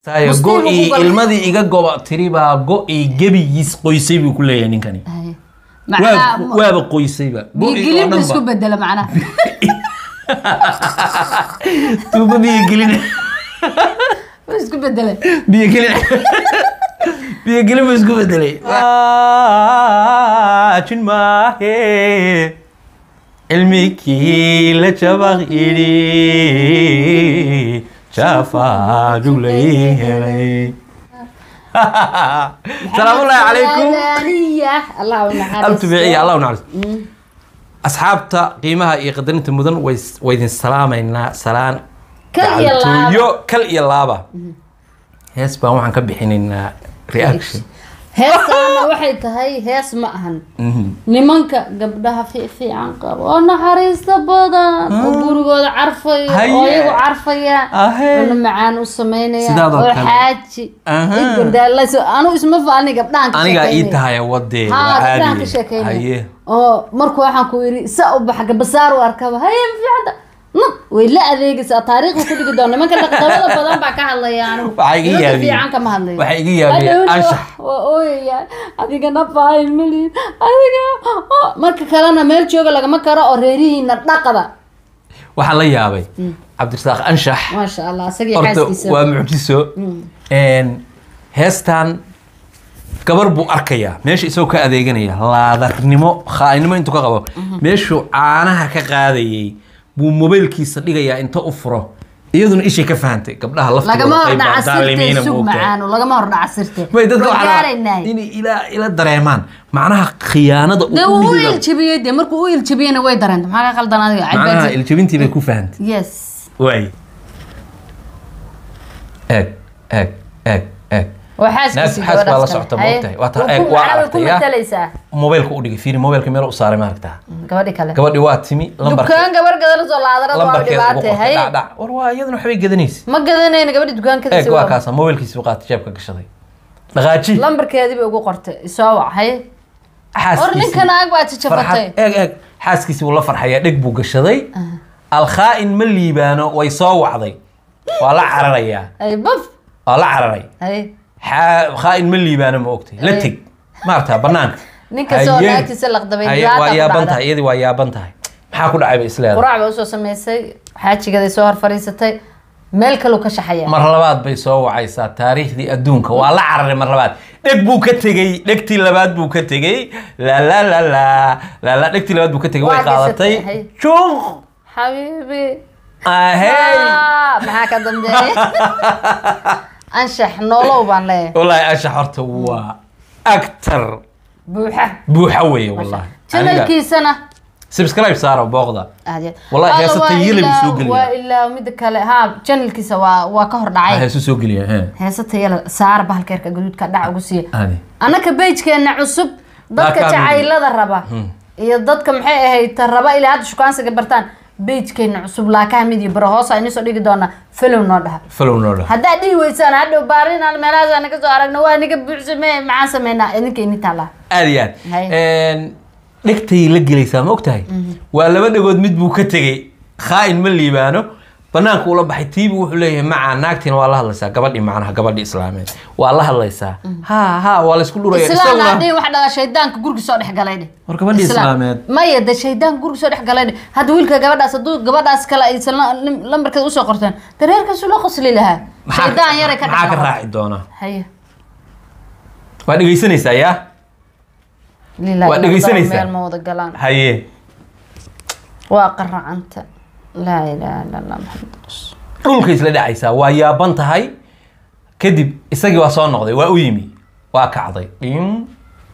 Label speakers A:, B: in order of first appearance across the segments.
A: Tayo,
B: Muslim
A: go-ii
B: ugu gal-
A: ilmadii iga goba tiri baa go-ii gebigiis qoysay buu ku leeyahay ninkani
B: Haye.
A: Waa-
B: macnaha
A: waaba qoysayba Go-ii oo
B: biigelin
A: dhan
B: isku
A: ba.
B: bedela macnaha
A: tuuba biyogelin
B: Wuu isku bedelay
A: biyogelin biyogelin buu isku bedelay jin maahe cilmikii la jabaq idhi jafaaduu lay helay salaamullaahi calaykum
B: Walaaliya. allah u naxariisto.
A: altubiciya allah u naxariisto asxaabta qiimaha iyo qadarinta mudan way way idin salaamaynaa salaan
B: Kal iyo laaba.
A: gacantooyo kal iyo laaba hees baan waxaan ka bixinaynaa reaction
B: heestaana waxay tahay hees ma ahan nimanka gabdhaha fi- fiican qaba oo naxariista badan oo gurigooda carfayo oo
A: Haye.
B: iyagu carfaya
A: Ahe.
B: cuno macaan u sameynaya
A: Sidaadoo
B: oo
A: kale.
B: xaaji
A: Aha.
B: igurdaalayso anu isma faani gabdhahan ka
A: anigaa ii
B: sheekeynaya.
A: tahay wadee
B: haa
A: waa
B: gabdhahan ka
A: caadi
B: sheekeynaya
A: haye
B: oo markuu waxaan ku yidhi sa u baxa gabasaar u arkaba haye ma fiicanta nab way la adeegaysaa taariikhda ku dhigi doona nimanka dhaqdabada badan baa ka hadlaya anigu
A: Waxaa iga
B: Nimanka
A: yaabiyey.
B: fiican kama hadlayo
A: Waxaa iga yaabiyey
B: Hadhowna
A: anshax.
B: waa ooyayaan adigana faahin malin adiga oh. marka kalena meel jooga lagama karo oo reerihiina dhaqada
A: waxaan la yaabay cabdirasaaq anshax
B: maasha allah isagii
A: horta
B: xaaskiisa
A: waa mucjiso Een, heestan gabar buu arkayaa meesha isagoo ka adeeganaya laadarnimo khaainimo intuu ka qabo meeshuu caanaha ka qaadayay buu mobaylkiisa dhigayaa inta u furo iyaduna ishay ka fahantay gabdhaha
B: lagama
A: laftooda qayb
B: hordhaca
A: baa daalimiina
B: sirte sug
A: moogtahay
B: macaano lagama hordhaca sirte
A: way dadka
B: Waa
A: waxaa la-
B: gaaraynaa
A: inay ila ila dareemaan macnaha khiyaanada
B: dee
A: uu
B: wuu u
A: dhigayo
B: iljabiyey dee markuu u iljabiyeyna way dareenta maxaa ka qaldan adiga
A: macnaha
B: Cadbaansi.
A: iljabintii bay ku fahantay
B: yes
A: waay eeg eeg eeg eeg
B: waa xaaskiisii
A: Naas- xaas baa la
B: gabadhaas
A: socota,
B: kale.
A: moogtahay. Waa taa-
B: Haye.
A: eeg, waa
B: Macnaha way ku
A: aragtay, yaa?
B: matalaysaa
A: mobaylka u dhigay fiiri mobaylka meel u saaray ma aragtaa
B: gabadhi kale
A: gabadhi waa timi lambarke
B: dukaan gabar gadala soo laadarada waa
A: lambarkeeda ugu
B: dhibaate
A: qortay
B: haye
A: dhacdhac war waa iyaduna waxbay gadanaysa
B: ma gadanayna gabadhi dukaankeeda
A: eeg waa kaasa mobaylkiisi buu qaatay jeebka gashaday dhaqaaji
B: lambarkeedii bay ugu qortay isoo wac haye war
A: xaaskiisi
B: ninkan aag baa jajabatay
A: farxad eeg eeg xaaskiisi buu la farxayaa dheg buu gashaday alkhaa'in ma liibaano way soo wacday waa la cararayaa
B: ay baf
A: waa la cararay
B: haye
A: Xaa- khaa'in ma liibaano ma ogtay la
B: Ay.
A: teg maartaa banaanka
B: ninka soo
A: Haye.
B: naagtiisa laqdabay
A: Haye,
B: dhibaata
A: waa
B: ku
A: yaaban
B: dhacda.
A: tahay iyadii waa yaaban tahay maxaa ku dhacay bay isleedahay
B: quraac bay usoo samaysay xaajigaday soo hor fadhiisatay meel kaluu ka shaxaya
A: mar labaad bay soo wacaysaa taariikhdii adduunka waa la cararay mar labaad dheg buu ka tegey dhegtii labaad buu ka tegey la la la la la la dhegtii labaad buu ka tegey way
B: Waa
A: qaadatay
B: gashatay, hay.
A: juuq
B: xabiibi
A: ahey
B: Ah, maxaa ka dambeeya anshax noolow baan leeyahay
A: wallaahi anshax horta waa actor
B: buuxa
A: buuxa weeye wallahi Aniga-
B: janalkiisana
A: subscribe saaro booqda
B: aad iyo-
A: Wallahi
B: Alla,
A: heesata
B: waa
A: yellow
B: ilaa-
A: soo geliya.
B: waa ilaa mida kale ha janalkiisa waa waa ka hor dhacay
A: heesu soo geliya he
B: heesata yala saar bahalkeerka gaduudka dhac ugu siiya
A: adi
B: annaka bejkeena cusub dadka
A: Daa kaa
B: jacaylada raba iyo dadka maxay ahayd ta raba ilaa hadda shukaansiga bartaan bejkeena cusub laakaha mid iyo baro hoos aynu soo dhigi doonaa filow noo dhaha
A: follow noo dhah
B: haddaad dhihi weysaan hadhow baarinaan meelahaas naga soo aragno waa niga buuxsame maxaan sameynaa idinka ini taala
A: aad iyo aad
B: Hay.
A: Een, dhegtay la gelaysaa ma ogtahay waa laba dhagood mid buu ka tegey khaa'in ma liibaano banaanka ula baxay tiibu wuxuu leeyahay maca naagtiina waa la hadlaysaa gabadhii macnaha gabadhii islaameed waa la hadlaysaa ha ha waa laysku dhuraya
B: islaan
A: isaguna
B: hadhihi wax dhaga shaydaanka guriga soo dhex galay dheh
A: war gabadhii
B: Islaan.
A: islaameed
B: maya de shaydaanka guriga soo dhex galay dheh hadda wiilka gabadhaas hadduu gabadhaas kale aysan la- lim- lambarkeeda usoo qorteen dareerkaasu la qosli lahaa
A: maxaa
B: shaydaan yaray ka
A: maxaa ka
B: dhex
A: raaci doona
B: haye
A: waa dhegaysanaysaa yaa
B: lillahi
A: Waa
B: ilaahay
A: dhegaysanaysaa?
B: meel ma wada galaan
A: haye
B: waa qaracanta laa ilaaha illa allah maxamed rasul
A: dhulka isla dhacaysaa waa yaaban tahay kadib isagii waa soo noqday waa u yimi waa kacday dhim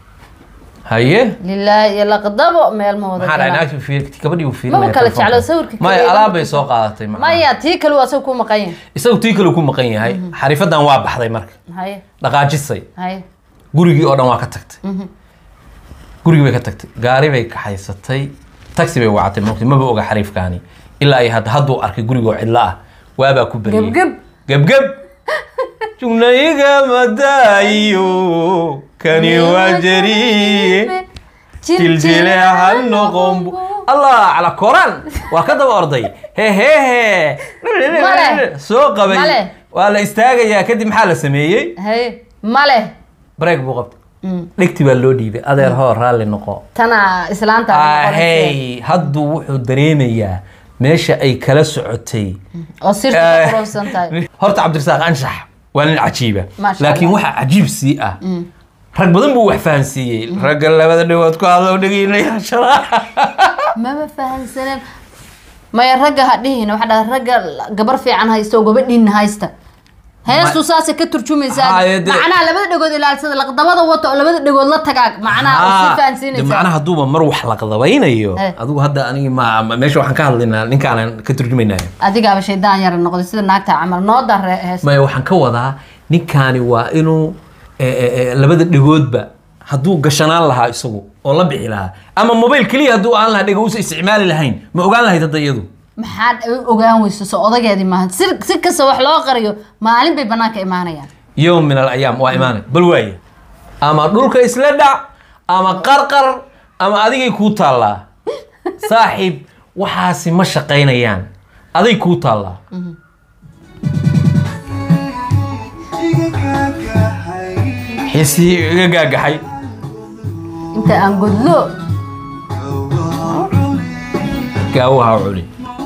A: haye
B: lilaahi iyo laqdabo meel ma wada
A: maxaa dhacay
B: galaan
A: naagti fiir gabadhii uu
B: Maba
A: fiirinaya
B: kala
A: telefoonka.
B: jeclo, sawirka
A: maya
B: kaliya
A: alaab
B: lama
A: bay soo qaadatay macnaha.
B: maya tii kale waa asaga ku maqan yahay
A: isagu tii kale ku maqan yahay xarifadan waa baxday marka
B: haye
A: dhaqaajisay
B: haye
A: gurigii oo dhan waa ka tagtay gurigii bay ka tagtay gaari bay kaxaysatay taxi bay wacatay moogtay maba oga xariifkaani ilaa ay hadda hadduu arkay gurigoo cidlo ah waabaa ku beriyey
B: gebgeb
A: gebgeb jugnayiga madaayo kani waa jariye jiljileecan noqon bu allah cala koraan waa ka daba orday hehehe
B: Male.
A: soo qabay
B: Male.
A: waa la istaagayaa kadib maxaa la sameeyey
B: haye male
A: break buu qabtay
B: Mm.
A: dhegti baa loo dhiibay adeer hoo raalli noqo
B: tana islaanta
A: ahey hadduu wuxuu dareemayaa meesha ay kala socotay
B: oo sirta ka quruxsan tahay
A: horta cabdirasaaq anshax waa nin cajiiba
B: Maasha
A: laakiin
B: Allah.
A: waxa cajiib sii ah rag badan buu wax fahansiiyey ragga labada dhagood ku hadlo dhegeynayaashada
B: mama fahansaneen maya ragga ha dhihin waxa dhaha ragga gabar fiican haysta oo gabadhiina haysta heestu saasay ka turjumaysaa
A: Haye, dee-
B: macnaha labada dhagood ilaalsada laqdabada wata oo labada dhagood la tagaa macnaha oo si
A: de
B: fahansiinaysaa
A: macnaha hadduuba mar wax la qadabaynayo
B: Eh.
A: adigu hadda anigi ma ma- meesha waxaan ka hadlaynaa ninkaanan ka turjumaynaya
B: adigaaba shaydaan yara noqday sida naagta camal noo dare hees
A: maya waxaan ka wadaa ninkaani waa inuu eh, eh, eh, labada dhagoodba hadduu gashanaan lahaa isagu oo la bixi lahaa ama mobayl keliya hadduu aan lahaa dhega uusa isticmaali lahayn ma ogaan lahayd hadda iyadu
B: maxaad ogaan weyso so odageedii maaha si si kasta wax loo qariyo maalin bay banaanka imaanayaan
A: yowm min alayaam waa imaanay bal waaye ama dhulka isla dhac ama qarqar ama adigay kuu taallaa saaxiib waxaasi ma shaqaynayaan aday kuu taallaa xiisii iga gaagaxay
B: inta aan godlo
A: gaawaha culi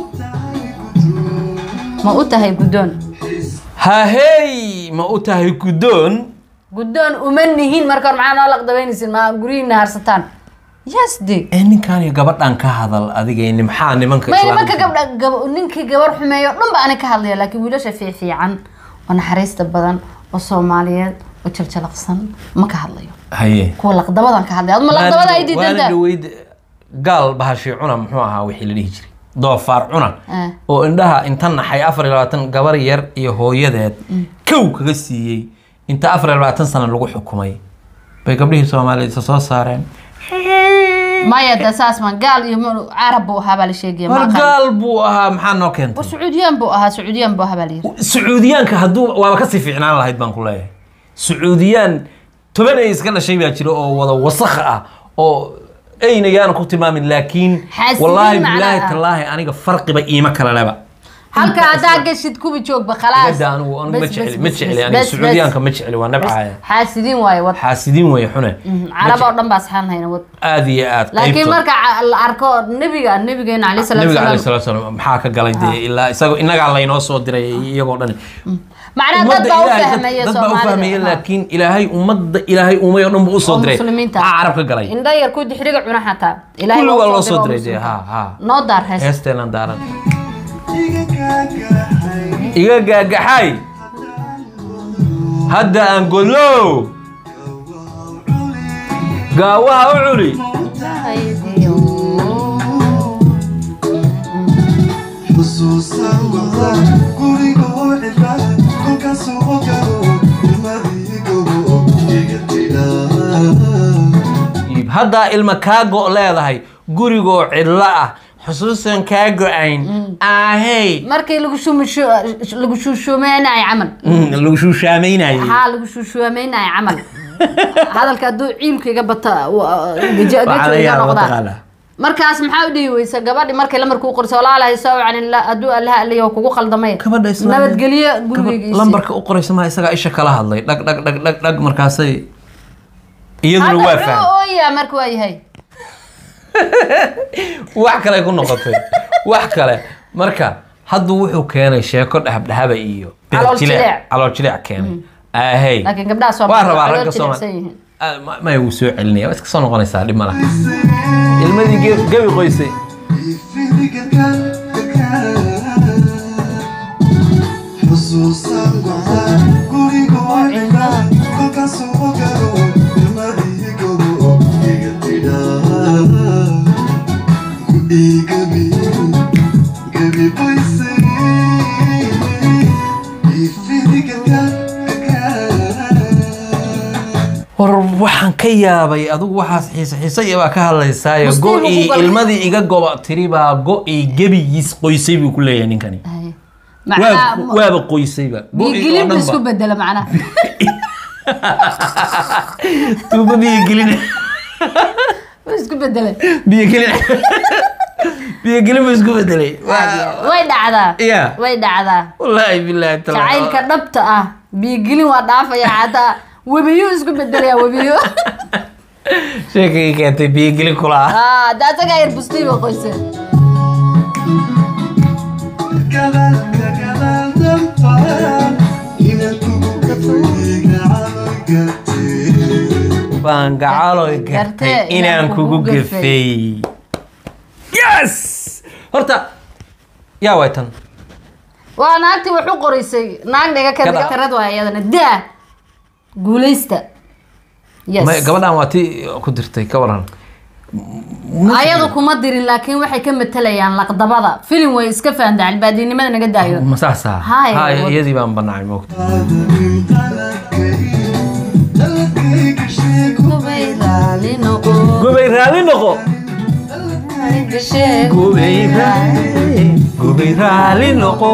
B: ma u tahay guddoon
A: hahey ma u tahay guddoon
B: guddoon uma nihin marka hore maxaa noo laqdabaynaysin ma guryihiina harsataan yes de
A: ee ninkaan iyo gabadhan ka hadal adigayni maxaa nimanka
B: may
A: islaamka-
B: nimanka gabdha gab ninkii gabar xumeeyo o dhan ba ani ka hadlaya laakiin wiilasha fiifiican oo naxariista badan oo soomaaliyeed oo jaljalaqsan ma ka hadlayo
A: haye
B: kuwa laqdabadan ka hadlaya adma laqdabada ay diidanta
A: waana dhaweyd gaal bahashii cuna muxuu ahaa wixii la dhihi jiray doofaar cuna
B: Eh.
A: oo indhaha inta naxay afar iyo labaatan gabar yar iyo hooyadeed kow kaga siiyey inta afar iyo labaatan sano lagu xukumay bay gabdhihii soomaaliyeed isa soo saareen
B: maya de saas ma gaal iyo ma- carab buu ahaa baa la sheegaya ma
A: war
B: aqaan.
A: gaal buu ahaa maxaa noo
B: war
A: keentay
B: sacuudiyaan buu ahaa sacuudiyaan buu ahaa baa la yidhi
A: sacuudiyaanka hadduu waaba kasii fiicnaan lahayd baan ku leeyahay sacuudiyaan toban ay iska dhashay baa jira oo wada wasakh ah oo ayna yaana ku tilmaamin laakiin
B: Xaasidiin
A: wallaahi
B: macnaha
A: bilaahi
B: ah.
A: tallaahi aniga farqiba iima kala leba
B: halka haddaa gashid kubi joogba khalaas
A: Igada anigu anigu ma
B: Bas,
A: jecli
B: bas,
A: ma
B: bas,
A: jecli
B: bas,
A: aniga
B: bas,
A: sacuudiyaanka
B: bas.
A: ma jecli waa nabcaya
B: xaasidiin waaye wad
A: xaasidiin way xune
B: carab oo dhan baa saxan hayna wad
A: aad iyo aad
B: laakiin
A: qaybtood.
B: marka ca- la arko nebiga nebigeena caleyhi salaatu
A: nabiga alayhi
B: wasalaam
A: salaatu wasalaam maxaa ka galay dee ilaa isaga inagaa laynoo soo diray iyagoo dhan
B: macnaha dad baa u fahmaya
A: dad baa u fahmaya
B: soomaalida
A: laakiin ilaahay ummadda ilaahay umay oo dhan buu usoo
B: oo
A: diray
B: muslimiinta
A: maxaa carab ka galay
B: indha yar ku dixriga cuna xataa ilaahay
A: kulli waa
B: waa
A: loo
B: u
A: soo
B: oo
A: diray dee
B: muslimka.
A: ha ha
B: noo daar hees
A: heesteenan daaran iga gaagaxay hadda aan godlow gaawaha u culi
C: xusuusan wada gurigoo cidla kolkaasoo ogado ilmadiigogo iga tidhaa
A: haddaa ilma kaa go' leedahay gurigoo cidlo ah xusuusan kaa go-ayn ahey
B: markii lagu shumisho lagu shuushuumeynayo camal
A: lagu shuushaamaynayay
B: haa lagu shuushuumeynayo camal hadalka hadduu ciilku iga bata wa- gejo
A: Waxaa laga
B: gejo iga
A: yaabaa
B: noqdaa
A: mataqaanaa.
B: markaas maxaa u dhihi weysa gabadhi markay lamarkuu qorso walaalahay soo wacan hadduu allaha aliyo kugu qaldamay
A: gabadha islaamka-
B: nabadgelyo
A: gabadh
B: gurigiisa
A: lambarka u qoraysa maa isagaa isha kala hadlay dhag dhag dhag dhag dhag markaasay iyaduna waa
B: hadda
A: faham
B: wuxuu ooyaa marka waa yahay
A: wax kale ku noqotay wax kale marka haddu wuxuu keenay sheeko dhexdhexaba iyo
B: Calool jileec.
A: calool jileec keenay ahey
B: laakiin gabdhaha
A: waa
B: Soomaaliya
A: rabaa
B: calool
A: ragga
B: jilicsan
A: Soomaali
B: yihiin.
A: Ah, ma- maya wuu soo celinaya waa iska soo noqonaysaa dhib malaha ilmadii ge- gebi qoysay
C: xusuusan wada gurigoo cidla kolkaasoo ogado ilmadiigogo iga tidhaa iigabi gabi qoysay
A: war waxaan ka yaabay adigu waxaas xiise xiise iyo baa ka hadlaysaayo
B: Musliim
A: go-ii
B: ugu gal-
A: ilmadii iga goba tiri baa go-ii gebigiis qoysay buu ku leeyahay ninkani
B: Ay.
A: Waa-
B: macnaha
A: waaba qoysayba Go-ii oo
B: biigilin
A: dhanba.
B: isku bedela macnaha
A: tuuba biyo gelin
B: Wuu isku bedelay
A: biyo gelin biyogelin buu isku bedelay
B: way dhacdaa
A: Yeah.
B: way dhacdaa
A: wallaahi bilaahi taala
B: jacaylka dhabta ah biigelin waa dhaafaya xataa webiyo isku bedelaya webiyo
A: sheekay keentay biyogelin kula ah
B: Ah, de asagaa yar bustiiba qoyse
C: gadaalka gadaal danbaan inaan kugu gafay gacalo gartee
A: baan gacaloy gartay
B: Gartee
A: inaan kugu gafay yes horta yaa way tan
B: waa naagtii wax u qoraysay naag dhiga ka
A: Kada-
B: dhiga tarad waa iyadana daa guulaysta yes
A: Ma- gabadhan waa tii ku dirtay ka waran
B: ayadu kuma dirin laakiin waxay ka matalayaan laqdabada filim way iska fahamta albaadinimada naga daayo
A: ma saasa
B: Haye,
A: Haye,
B: wad-
A: iyadii baan banaacay moogta
C: qaadanin qaladkay qaladkayga sheego
B: gubay raali noqo
A: gubay raali noqo gubay raali gubay raali noqo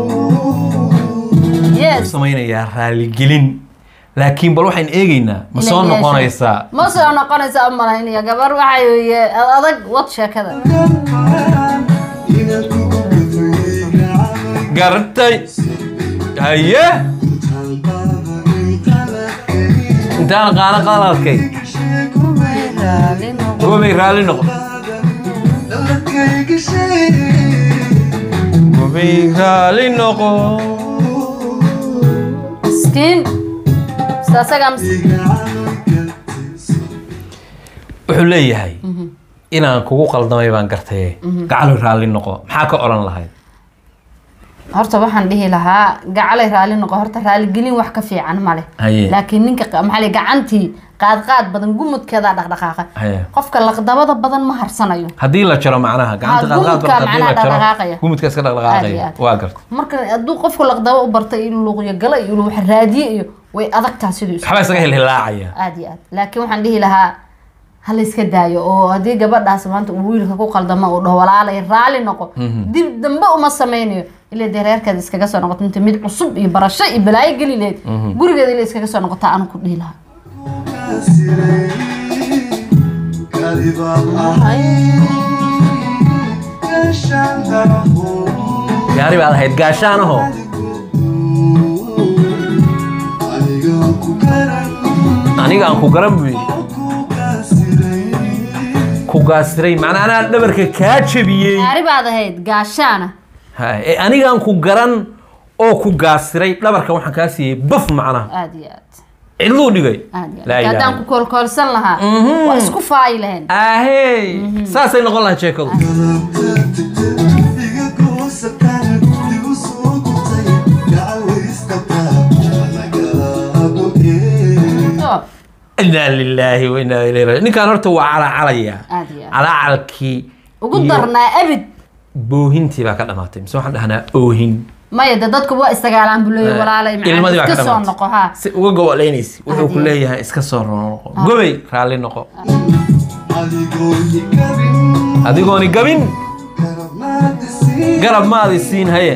B: yes
A: samaynayaa raaligelin laakiin bal waxaan eegaynaa ma soo
B: Inay yeesho.
A: noqonaysaa
B: ma soo noqonaysa u malaynaya gabar waxay weye adag wad sheekada
C: danbaan inaan kugu gafay gacalo
A: gartay haye
C: intaan qaadanin qaladkay
A: intaan qaana qaladkay
C: sheego
B: raali noqo
A: gubay raali noqo
C: qaladkayga sheego
A: gubay raali noqo
B: miskiin Ista asagaa mis-
A: wuxuu leeyahay inaan kugu qaldamay baan gartay gacalo raali noqo maxaa ka odhan lahayd
B: horta waxaan dhihi lahaa gacalay raali noqo horta raaligelin wax ka fiican male
A: Haye.
B: laakiin ninka qa- maxaa la gacantii qaad qaad badan gumudkeeda dhaqdhaqaaqa
A: Haye.
B: qofka laqdabada badan ma harsanayo
A: haddii la jaro macnaha gacanta
B: Ha,
A: qaadqaad
B: gumudka
A: barta haddii la
B: macnaha
A: jaro
B: dhaqdhaqaaqaya.
A: gumudka iska
B: Aad iyo
A: dhaqdhaqaaqaya
B: aad.
A: waa garta
B: marka hadduu qofku laqdabo u bartay inuu luuqyo gala iyo inuu wax raadiye iyo way adagtaa siduu isu
A: waxbaa isaga hilhilaacaya
B: aad iyo aad laakiin waxaan dhihi lahaa ha la iska daayo oo haddii gabadhaas maanta uu wiilka ku qaldamo uu dhaho walaalay raali noqo dib dambe uma sameynayo ilaa dee reerkeeda iskaga soo noqoto inta mid cusub iyo barasho iyo balaayo geli leed gurigeeda ilaa iskaga soo noqota anu ku dhihi lahaa
A: gaari baad ahayd gaashaanaho aniga aan ku garan buyi ku gaasiray macnaa anaa dhabarka kaa jebiyey
B: gaari baad ahayd gaashaana
A: Haye, ee anigaan ku garan oo ku gaasiray dhabarka waxaan kaa siiyey baf macnaha
B: aad iyo aad
A: cidluu dhigay
B: aad iyo
A: Laa
B: aad haddaan
A: ilaaha
B: ku koolkoolsan lahaa waa isku faayi lahayn
A: ahey saasay noqon lahaa sheekadu
B: Oo,
A: inaa lilaahi wa inaa ilayhi raajicuun ninkaan horta waa calaacalaya
B: aad iyo aad
A: calaacalkii
B: ugu
A: iyo
B: darnaa abid
A: boohintii baa ka dhamaatay mise waxaan dhahnaa oohin
B: maya de dadku waa isdagaalaan buu leeyahay walaalay
A: ilmadii baa
B: macaan
A: ka
B: iska soo noqo
A: dhamaatay
B: haa
A: si uga goboleynaysa wuxuu ku
B: Haddii-
A: leeyahay iska soo noqo gobay raalli noqo adigooni gabin garab maadi siin haye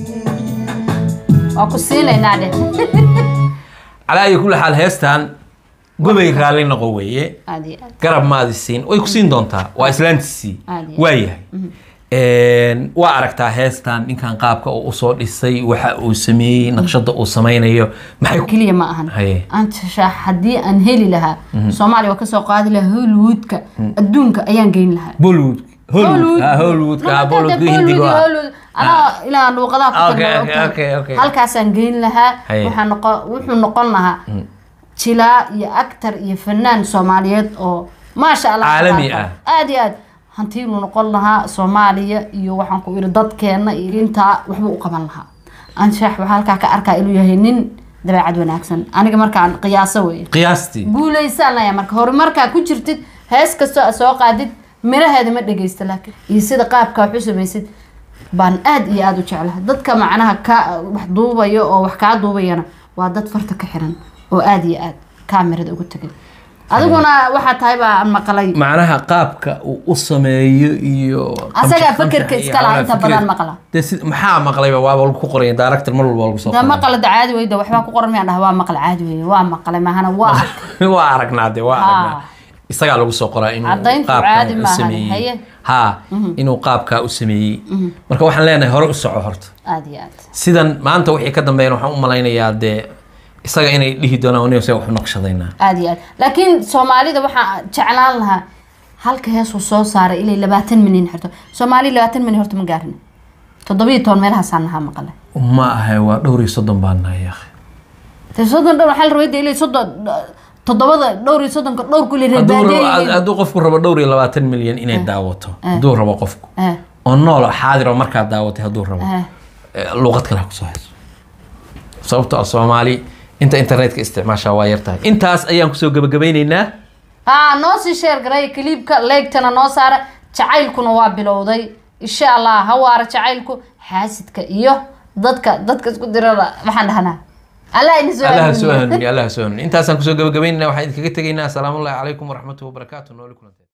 B: waa ku siinaynaa dheh
A: calaa ayi kulli xaal heestan gobay raalli noqo weeye
B: aad iyo aad
A: garab maadi siin way ku siin doontaa waa islaantiisii
B: Aad iyo
A: waa yahay waa aragtaa heestan ninkan qaabka uu usoo dhisay waxa uu sameeyey naqshada uu sameynayo maxay ku-
B: keliya ma ahan
A: Haye.
B: anta shaax haddii aan heli lahaa soomaaliya waa kasoo qaadi lahaa hollywoodka adduunka ayaan geyn lahaa
A: bollywood hollywood ah, hollywoodka ah, bollywoodka hindiga ah.
B: anaa ilaa luuqadaha ku
A: Okay,
B: tagna
A: okay,
B: ogtahay.
A: okay, okay.
B: halkaasaan geyn lahaa
A: Haye.
B: waxaa noqon wuxuu noqon lahaa jilaa iyo actor iyo fanaan soomaaliyeed oo maasha allah
A: Caalami
B: tabaaraka.
A: ah.
B: aad iyo aad hantiinuu noqon lahaa soomaaliya iyo waxaan ku iri dadkeena iyo intaa waxbuu u qaban lahaa anshax waxaa halkaa ka arkaa inuu yahay nin dabeecad wanaagsan aniga markaan qiyaaso weye
A: qiyaastii
B: guulaysaan laya marka horumarkaa ku jirtid hees kastoo aad soo qaadid miraheeda ma dhegeysta laakiin iyo sida qaabka wax u samaysid baan aad iyo aad u jeclahay dadka macnaha ka wax duubaya oo wax kaa duubayana waa dad farta ka xiran oo aad iyo aad kaamirada ugu tegay adiguna waxaa tahay baa aan maqlay
A: macnaha qaabka uu u sameeyo iyo
B: Asagaa
A: qamshax-
B: fakerka
A: qamshax iyo
B: iska lahaa,
A: calaamad
B: inta
A: fikir.
B: badan maqla.
A: dee si maxaa maqlayba waaba lagu qoraya director mar walba waa lagu soo
B: da
A: qoray.
B: maqla caadi weyda waxbaa ku qoran miyaan dhaha waa maqla caadi weye waa maqlay mahana waa
A: waa aragnaa de waa
B: Ah.
A: aragnaa isagaa lagu soo qoraa inuu
B: Caddayntu
A: qaabkan
B: caadi
A: u
B: maahan,
A: sameeyey
B: haye.
A: haa inuu qaabkaa u sameeyey marka waxaan leenahay hore u soco horta
B: aada iyo aad
A: sidan maanta wixii ka dambeeyana waxaan u malaynayaa dee isaga inay dhihi doonaan aniga se wax u naqshadaynaa
B: aada iyo aad laakiin soomaalida waxaa jeclaan lahaa halka heesuu soo saaray ilay labaatan milyan xirto soomaali labaatan milyan horta ma gaarin toddobiyo toban meelahaasaan nahaa maqale
A: ma ahay waa dhowr iyo soddon baan nahay akhi
B: de soddon dhowr waxaa la rabay de ilay soddon toddobada dhowr iyo soddonka dhowr kulli
A: hadduu rabo-
B: reerbaadiye
A: hadduu qofku rabo dhowr iyo labaatan milyan inay daawato hadduu rabo qofku
B: eh
A: oo nool oo xaadir oo markaa daawatay hadduu rabo
B: eh
A: eh, luuqad kale ha kusoo hayso sababtoo ah soomaali inta internetka isticmaashaa waa yar tahay intaas ayaan kusoo gebagabaynaynaa
B: haa noo sii sheer garay kaliibka leegtana noo saara jacaylkuna waa bilowday insha allah ha waara jacaylku xaasidka iyo dadka dadka isku dirada waxaan dhahnaa allah ini soo
A: allaha soo
B: hanuuniyo.
A: hanuuni allaha soo hanuuni intaasaan kusoo gebagabaynayna waxaan idinkaga tegaynaa asalaamu ullahi calaykum waraxmatuhi wabarakaatu nooli kulantee